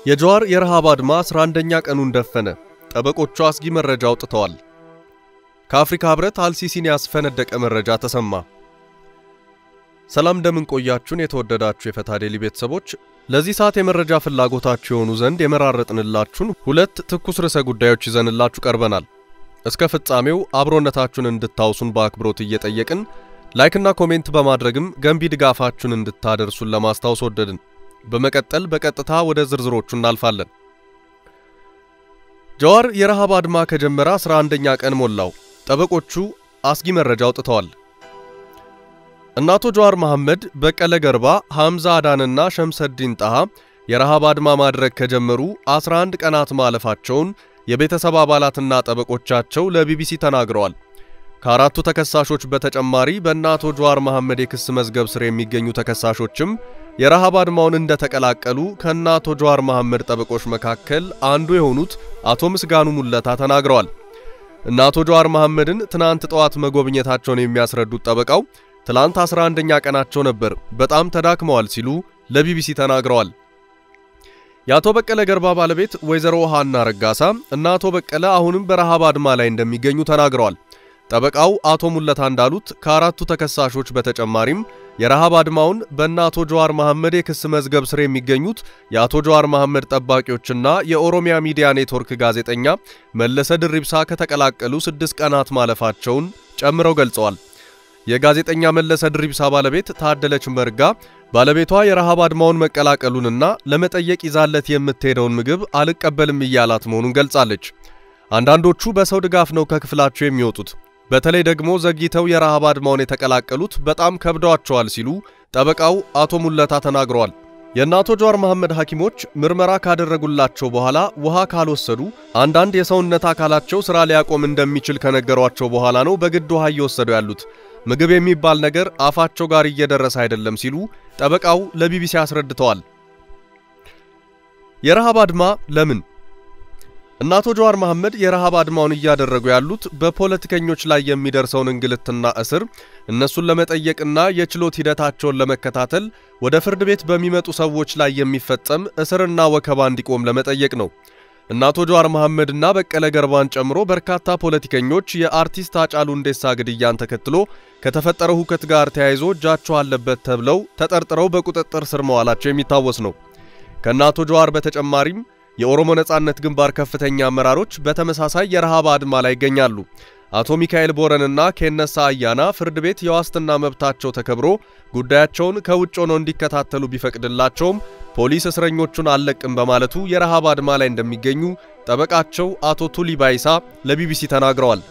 የጀዋር የረሃብ አድማ 11ኛ ቀኑን ደፈነ። ጠበቆቹ አስጊ መረጃ አውጥተዋል። ከአፍሪካ ህብረት አልሲሲን ያስፈነደቀ መረጃ ተሰማ። ሰላም እንደምን ቆያችሁን? የተወደዳችሁ የፈታ ዴሊ ቤተሰቦች፣ ለዚህ ሰዓት የመረጃ ፍላጎታችሁ የሆኑ ዘንድ የመራረጥንላችሁን ሁለት ትኩስ ርዕሰ ጉዳዮች ይዘንላችሁ ቀርበናል። እስከ ፍጻሜው አብሮነታችሁን እንድታውሱን በአክብሮት እየጠየቅን ላይክና ኮሜንት በማድረግም ገንቢ ድጋፋችሁን እንድታደርሱን ለማስታወስ ወደድን። በመቀጠል በቀጥታ ወደ ዝርዝሮቹ እናልፋለን። ጀዋር የረሃብ አድማ ከጀመረ 11ኛ ቀን ሞላው። ጠበቆቹ አስጊ መረጃ አውጥተዋል። እነ አቶ ጀዋር መሐመድ፣ በቀለ ገርባ፣ ሐምዛ አዳንና ሸምሰዲን ጣሃ የረሃብ አድማ ማድረግ ከጀመሩ 11 ቀናት ማለፋቸውን የቤተሰብ አባላትና ጠበቆቻቸው ለቢቢሲ ተናግረዋል። ከአራቱ ተከሳሾች በተጨማሪ በእነ አቶ ጀዋር መሐመድ የክስ መዝገብ ስር የሚገኙ ተከሳሾችም የረሃብ አድማውን እንደተቀላቀሉ ከእነ አቶ ጀዋር መሐመድ ጠበቆች መካከል አንዱ የሆኑት አቶ ምስጋኑ ሙለታ ተናግረዋል። እነ አቶ ጀዋር መሐመድን ትናንት ጠዋት መጎብኘታቸውን የሚያስረዱት ጠበቃው ትላንት 11ኛ ቀናቸው ነበር፣ በጣም ተዳክመዋል ሲሉ ለቢቢሲ ተናግረዋል። የአቶ በቀለ ገርባ ባለቤት ወይዘሮ ውሃና ረጋሳ እና አቶ በቀለ አሁንም በረሃብ አድማ ላይ እንደሚገኙ ተናግረዋል። ጠበቃው አቶ ሙለታ እንዳሉት ከአራቱ ተከሳሾች በተጨማሪም የረሃብ አድማውን በእነ አቶ ጀዋር መሐመድ የክስ መዝገብ ስር የሚገኙት የአቶ ጀዋር መሐመድ ጠባቂዎችና የኦሮሚያ ሚዲያ ኔትወርክ ጋዜጠኛ መለሰ ድሪብሳ ከተቀላቀሉ ስድስት ቀናት ማለፋቸውን ጨምረው ገልጸዋል። የጋዜጠኛ መለሰ ድሪብሳ ባለቤት ታደለች መርጋ ባለቤቷ የረሃብ አድማውን መቀላቀሉንና ለመጠየቅ ይዛለት የምትሄደውን ምግብ አልቀበልም እያላት መሆኑን ገልጻለች። አንዳንዶቹ በሰው ድጋፍ ነው ከክፍላቸው የሚወጡት በተለይ ደግሞ ዘግይተው የረሃብ አድማውን የተቀላቀሉት በጣም ከብደዋቸዋል ሲሉ ጠበቃው አቶ ሙለታ ተናግረዋል። የእነ አቶ ጀዋር መሐመድ ሐኪሞች ምርመራ ካደረጉላቸው በኋላ ውሃ ካልወሰዱ አንዳንድ የሰውነት አካላቸው ሥራ ሊያቆም እንደሚችል ከነገሯቸው በኋላ ነው በግድ ውሃ እየወሰዱ ያሉት። ምግብ የሚባል ነገር አፋቸው ጋር እየደረሰ አይደለም ሲሉ ጠበቃው ለቢቢሲ አስረድተዋል። የረሃብ አድማ ለምን? እነ አቶ ጀዋር መሐመድ የረሃብ አድማውን እያደረጉ ያሉት በፖለቲከኞች ላይ የሚደርሰውን እንግልትና እስር እነሱን ለመጠየቅና የችሎት ሂደታቸውን ለመከታተል ወደ ፍርድ ቤት በሚመጡ ሰዎች ላይ የሚፈጸም እስርና ወከባ እንዲቆም ለመጠየቅ ነው። እነ አቶ ጀዋር መሐመድና በቀለ ገርባን ጨምሮ በርካታ ፖለቲከኞች የአርቲስት ሃጫሉ ሁንዴሳ ግድያን ተከትሎ ከተፈጠረው ሁከት ጋር ተያይዞ እጃቸው አለበት ተብለው ተጠርጥረው በቁጥጥር ስር መዋላቸው የሚታወስ ነው። ከእነ አቶ ጀዋር በተጨማሪም የኦሮሞ ነጻነት ግንባር ከፍተኛ አመራሮች በተመሳሳይ የረሃብ አድማ ላይ ይገኛሉ። አቶ ሚካኤል ቦረንና ኬነሳ አያና ፍርድ ቤት የዋስትና መብታቸው ተከብሮ ጉዳያቸውን ከውጭ ሆነው እንዲከታተሉ ቢፈቅድላቸውም ፖሊስ እስረኞቹን አልለቅም በማለቱ የረሃብ አድማ ላይ እንደሚገኙ ጠበቃቸው አቶ ቱሊ ባይሳ ለቢቢሲ ተናግረዋል።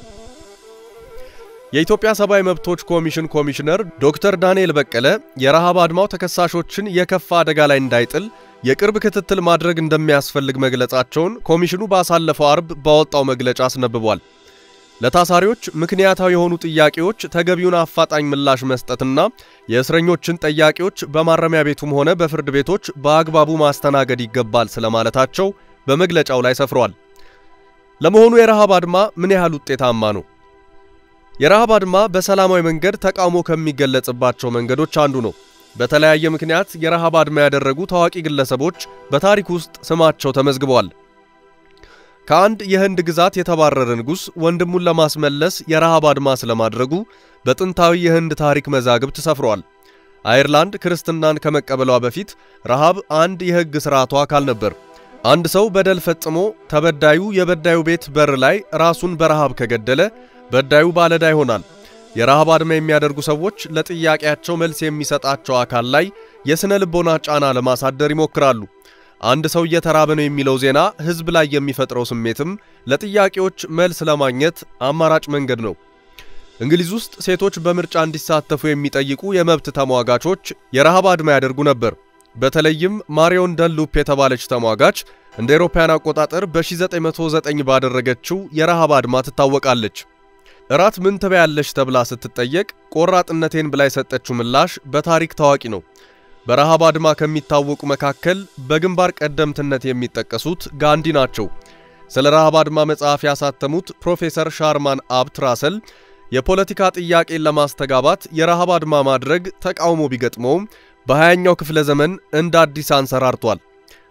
የኢትዮጵያ ሰብአዊ መብቶች ኮሚሽን ኮሚሽነር ዶክተር ዳንኤል በቀለ የረሃብ አድማው ተከሳሾችን የከፋ አደጋ ላይ እንዳይጥል የቅርብ ክትትል ማድረግ እንደሚያስፈልግ መግለጻቸውን ኮሚሽኑ ባሳለፈው አርብ ባወጣው መግለጫ አስነብቧል። ለታሳሪዎች ምክንያታዊ የሆኑ ጥያቄዎች ተገቢውን አፋጣኝ ምላሽ መስጠትና የእስረኞችን ጥያቄዎች በማረሚያ ቤቱም ሆነ በፍርድ ቤቶች በአግባቡ ማስተናገድ ይገባል ስለማለታቸው በመግለጫው ላይ ሰፍሯል። ለመሆኑ የረሃብ አድማ ምን ያህል ውጤታማ ነው? የረሃብ አድማ በሰላማዊ መንገድ ተቃውሞ ከሚገለጽባቸው መንገዶች አንዱ ነው። በተለያየ ምክንያት የረሃብ አድማ ያደረጉ ታዋቂ ግለሰቦች በታሪክ ውስጥ ስማቸው ተመዝግበዋል። ከአንድ የህንድ ግዛት የተባረረ ንጉሥ ወንድሙን ለማስመለስ የረሃብ አድማ ስለማድረጉ በጥንታዊ የህንድ ታሪክ መዛግብት ሰፍሯል። አየርላንድ ክርስትናን ከመቀበሏ በፊት ረሃብ አንድ የሕግ ሥርዓቷ አካል ነበር። አንድ ሰው በደል ፈጽሞ ተበዳዩ የበዳዩ ቤት በር ላይ ራሱን በረሃብ ከገደለ በዳዩ ባለዕዳ ይሆናል። የረሃብ አድማ የሚያደርጉ ሰዎች ለጥያቄያቸው መልስ የሚሰጣቸው አካል ላይ የሥነ ልቦና ጫና ለማሳደር ይሞክራሉ። አንድ ሰው እየተራበ ነው የሚለው ዜና ሕዝብ ላይ የሚፈጥረው ስሜትም ለጥያቄዎች መልስ ለማግኘት አማራጭ መንገድ ነው። እንግሊዝ ውስጥ ሴቶች በምርጫ እንዲሳተፉ የሚጠይቁ የመብት ተሟጋቾች የረሃብ አድማ ያደርጉ ነበር። በተለይም ማሪዮን ደንሉፕ የተባለች ተሟጋች እንደ አውሮፓውያን አቆጣጠር በ1909 ባደረገችው የረሃብ አድማ ትታወቃለች። እራት ምን ትበያለሽ ተብላ ስትጠየቅ ቆራጥነቴን ብላ የሰጠችው ምላሽ በታሪክ ታዋቂ ነው። በረሃብ አድማ ከሚታወቁ መካከል በግንባር ቀደምትነት የሚጠቀሱት ጋንዲ ናቸው። ስለ ረሃብ አድማ መጽሐፍ ያሳተሙት ፕሮፌሰር ሻርማን አብት ራሰል የፖለቲካ ጥያቄን ለማስተጋባት የረሃብ አድማ ማድረግ ተቃውሞ ቢገጥመውም በሃያኛው ክፍለ ዘመን እንደ አዲስ አንሰራርቷል።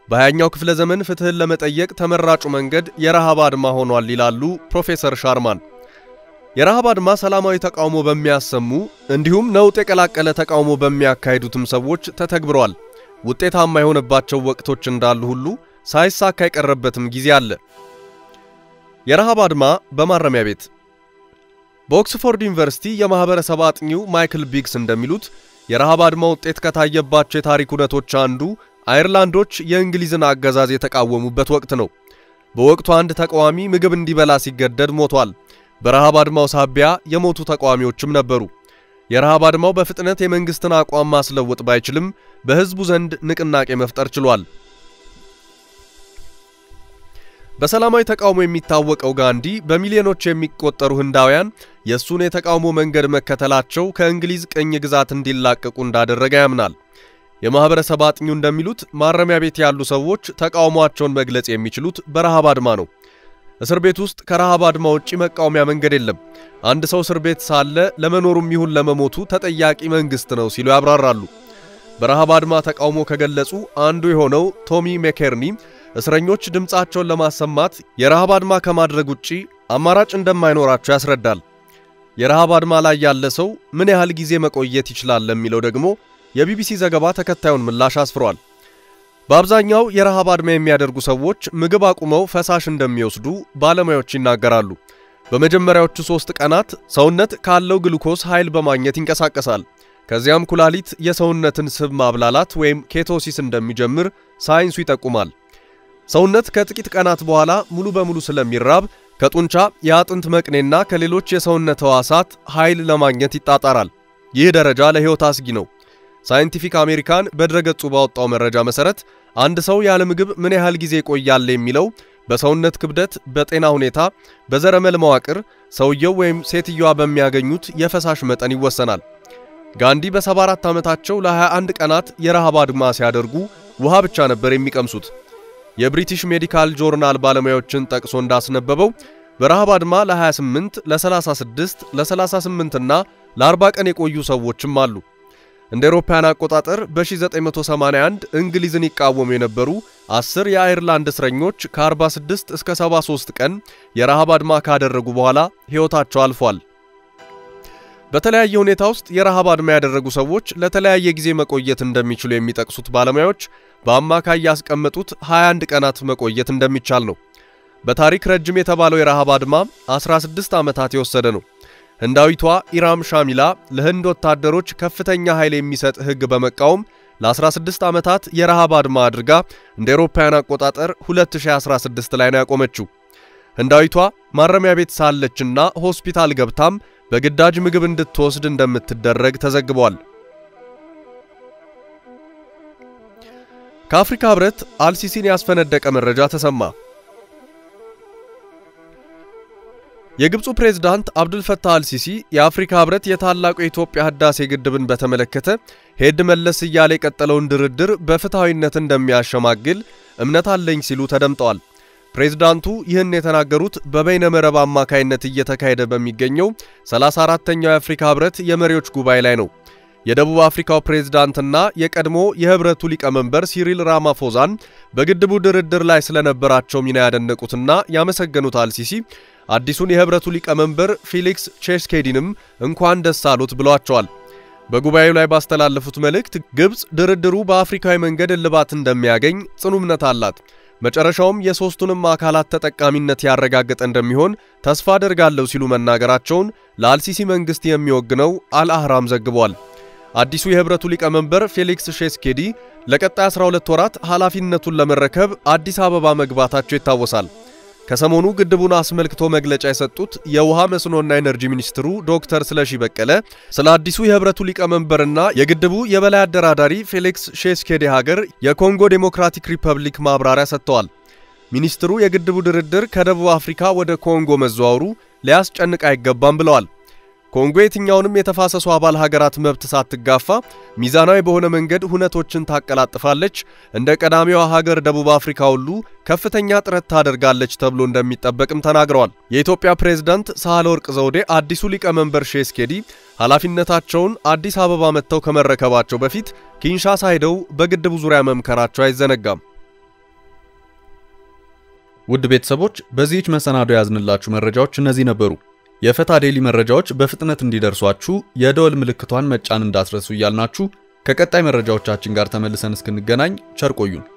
በሃያኛው ክፍለ ዘመን ፍትህን ለመጠየቅ ተመራጩ መንገድ የረሃብ አድማ ሆኗል ይላሉ ፕሮፌሰር ሻርማን። የረሃብ አድማ ሰላማዊ ተቃውሞ በሚያሰሙ እንዲሁም ነውጥ የቀላቀለ ተቃውሞ በሚያካሂዱትም ሰዎች ተተግብሯል። ውጤታማ የሆነባቸው ወቅቶች እንዳሉ ሁሉ ሳይሳካ የቀረበትም ጊዜ አለ። የረሃብ አድማ በማረሚያ ቤት በኦክስፎርድ ዩኒቨርሲቲ የማህበረሰብ አጥኚው ማይክል ቢግስ እንደሚሉት የረሃብ አድማ ውጤት ከታየባቸው የታሪክ እውነቶች አንዱ አየርላንዶች የእንግሊዝን አገዛዝ የተቃወሙበት ወቅት ነው። በወቅቱ አንድ ተቃዋሚ ምግብ እንዲበላ ሲገደድ ሞቷል። በረሃብ አድማው ሳቢያ የሞቱ ተቃዋሚዎችም ነበሩ። የረሃብ አድማው በፍጥነት የመንግስትን አቋም ማስለወጥ ባይችልም በህዝቡ ዘንድ ንቅናቄ መፍጠር ችሏል። በሰላማዊ ተቃውሞ የሚታወቀው ጋንዲ በሚሊዮኖች የሚቆጠሩ ህንዳውያን የእሱን የተቃውሞ መንገድ መከተላቸው ከእንግሊዝ ቅኝ ግዛት እንዲላቀቁ እንዳደረገ ያምናል። የማህበረሰብ አጥኚው እንደሚሉት ማረሚያ ቤት ያሉ ሰዎች ተቃውሟቸውን መግለጽ የሚችሉት በረሃብ አድማ ነው። እስር ቤት ውስጥ ከረሃብ አድማ ውጪ መቃወሚያ መንገድ የለም። አንድ ሰው እስር ቤት ሳለ ለመኖሩም ይሁን ለመሞቱ ተጠያቂ መንግስት ነው ሲሉ ያብራራሉ። በረሃብ አድማ ተቃውሞ ከገለጹ አንዱ የሆነው ቶሚ ሜኬርኒ እስረኞች ድምፃቸውን ለማሰማት የረሃብ አድማ ከማድረግ ውጪ አማራጭ እንደማይኖራቸው ያስረዳል። የረሃብ አድማ ላይ ያለ ሰው ምን ያህል ጊዜ መቆየት ይችላል ለሚለው ደግሞ የቢቢሲ ዘገባ ተከታዩን ምላሽ አስፍሯል። በአብዛኛው የረሃብ አድማ የሚያደርጉ ሰዎች ምግብ አቁመው ፈሳሽ እንደሚወስዱ ባለሙያዎች ይናገራሉ። በመጀመሪያዎቹ ሦስት ቀናት ሰውነት ካለው ግሉኮስ ኃይል በማግኘት ይንቀሳቀሳል። ከዚያም ኩላሊት የሰውነትን ስብ ማብላላት ወይም ኬቶሲስ እንደሚጀምር ሳይንሱ ይጠቁማል። ሰውነት ከጥቂት ቀናት በኋላ ሙሉ በሙሉ ስለሚራብ ከጡንቻ የአጥንት መቅኔና ከሌሎች የሰውነት ሕዋሳት ኃይል ለማግኘት ይጣጣራል። ይህ ደረጃ ለሕይወት አስጊ ነው። ሳይንቲፊክ አሜሪካን በድረገጹ ባወጣው መረጃ መሰረት አንድ ሰው ያለ ምግብ ምን ያህል ጊዜ ይቆያል የሚለው በሰውነት ክብደት፣ በጤና ሁኔታ፣ በዘረመል መዋቅር፣ ሰውየው ወይም ሴትየዋ በሚያገኙት የፈሳሽ መጠን ይወሰናል። ጋንዲ በ74 ዓመታቸው ለ21 ቀናት የረሃብ አድማ ሲያደርጉ ውሃ ብቻ ነበር የሚቀምሱት። የብሪቲሽ ሜዲካል ጆርናል ባለሙያዎችን ጠቅሶ እንዳስነበበው በረሃብ አድማ ለ28፣ ለ36፣ ለ38 እና ለ40 ቀን የቆዩ ሰዎችም አሉ። እንደ አውሮፓውያን አቆጣጠር በ1981 እንግሊዝን ይቃወሙ የነበሩ 10 የአየርላንድ እስረኞች ከ46 እስከ 73 ቀን የረሃብ አድማ ካደረጉ በኋላ ሕይወታቸው አልፏል። በተለያየ ሁኔታ ውስጥ የረሃብ አድማ ያደረጉ ሰዎች ለተለያየ ጊዜ መቆየት እንደሚችሉ የሚጠቅሱት ባለሙያዎች በአማካይ ያስቀመጡት 21 ቀናት መቆየት እንደሚቻል ነው። በታሪክ ረጅም የተባለው የረሃብ አድማ 16 ዓመታት የወሰደ ነው። ህንዳዊቷ ኢራም ሻሚላ ለህንድ ወታደሮች ከፍተኛ ኃይል የሚሰጥ ሕግ በመቃወም ለ16 ዓመታት የረሃብ አድማ አድርጋ እንደ አውሮፓውያን አቆጣጠር 2016 ላይ ነው ያቆመችው። ህንዳዊቷ ማረሚያ ቤት ሳለችና ሆስፒታል ገብታም በግዳጅ ምግብ እንድትወስድ እንደምትደረግ ተዘግቧል። ከአፍሪካ ህብረት አልሲሲን ያስፈነደቀ መረጃ ተሰማ። የግብፁ ፕሬዝዳንት አብዱልፈታህ አልሲሲ የአፍሪካ ህብረት የታላቁ የኢትዮጵያ ህዳሴ ግድብን በተመለከተ ሄድ መለስ እያለ የቀጠለውን ድርድር በፍትሐዊነት እንደሚያሸማግል እምነት አለኝ ሲሉ ተደምጠዋል። ፕሬዝዳንቱ ይህን የተናገሩት በበይነ መረብ አማካይነት እየተካሄደ በሚገኘው 34ተኛው የአፍሪካ ህብረት የመሪዎች ጉባኤ ላይ ነው። የደቡብ አፍሪካው ፕሬዝዳንትና የቀድሞ የህብረቱ ሊቀመንበር ሲሪል ራማፎዛን በግድቡ ድርድር ላይ ስለነበራቸው ሚና ያደነቁትና ያመሰገኑት አልሲሲ አዲሱን የህብረቱ ሊቀመንበር ፊሊክስ ቼስኬዲንም እንኳን ደስ አሉት ብለዋቸዋል። በጉባኤው ላይ ባስተላለፉት መልእክት ግብፅ ድርድሩ በአፍሪካዊ መንገድ እልባት እንደሚያገኝ ጽኑ እምነት አላት፣ መጨረሻውም የሦስቱንም አካላት ተጠቃሚነት ያረጋገጠ እንደሚሆን ተስፋ አደርጋለሁ ሲሉ መናገራቸውን ለአልሲሲ መንግሥት የሚወግነው አልአህራም ዘግቧል። አዲሱ የህብረቱ ሊቀመንበር ፌሊክስ ሼስኬዲ ለቀጣይ 12 ወራት ኃላፊነቱን ለመረከብ አዲስ አበባ መግባታቸው ይታወሳል። ከሰሞኑ ግድቡን አስመልክቶ መግለጫ የሰጡት የውሃ መስኖና ኤነርጂ ሚኒስትሩ ዶክተር ስለሺ በቀለ ስለ አዲሱ የህብረቱ ሊቀመንበርና የግድቡ የበላይ አደራዳሪ ፌሊክስ ሼስኬዲ ሀገር የኮንጎ ዴሞክራቲክ ሪፐብሊክ ማብራሪያ ሰጥተዋል። ሚኒስትሩ የግድቡ ድርድር ከደቡብ አፍሪካ ወደ ኮንጎ መዘዋወሩ ሊያስጨንቅ አይገባም ብለዋል። ኮንጎ የትኛውንም የተፋሰሱ አባል ሀገራት መብት ሳትጋፋ ሚዛናዊ በሆነ መንገድ ሁነቶችን ታቀላጥፋለች። እንደ ቀዳሚዋ ሀገር ደቡብ አፍሪካ ሁሉ ከፍተኛ ጥረት ታደርጋለች ተብሎ እንደሚጠበቅም ተናግረዋል። የኢትዮጵያ ፕሬዝዳንት ሳህለወርቅ ዘውዴ አዲሱ ሊቀመንበር ሼስኬዲ ኃላፊነታቸውን አዲስ አበባ መጥተው ከመረከባቸው በፊት ኪንሻሳ ሄደው በግድቡ ዙሪያ መምከራቸው አይዘነጋም። ውድ ቤተሰቦች በዚህች መሰናዶ ያዝንላችሁ መረጃዎች እነዚህ ነበሩ። የፈታ ዴሊ መረጃዎች በፍጥነት እንዲደርሷችሁ የደወል ምልክቷን መጫን እንዳትረሱ እያልናችሁ ከቀጣይ መረጃዎቻችን ጋር ተመልሰን እስክንገናኝ ቸር ቆዩን።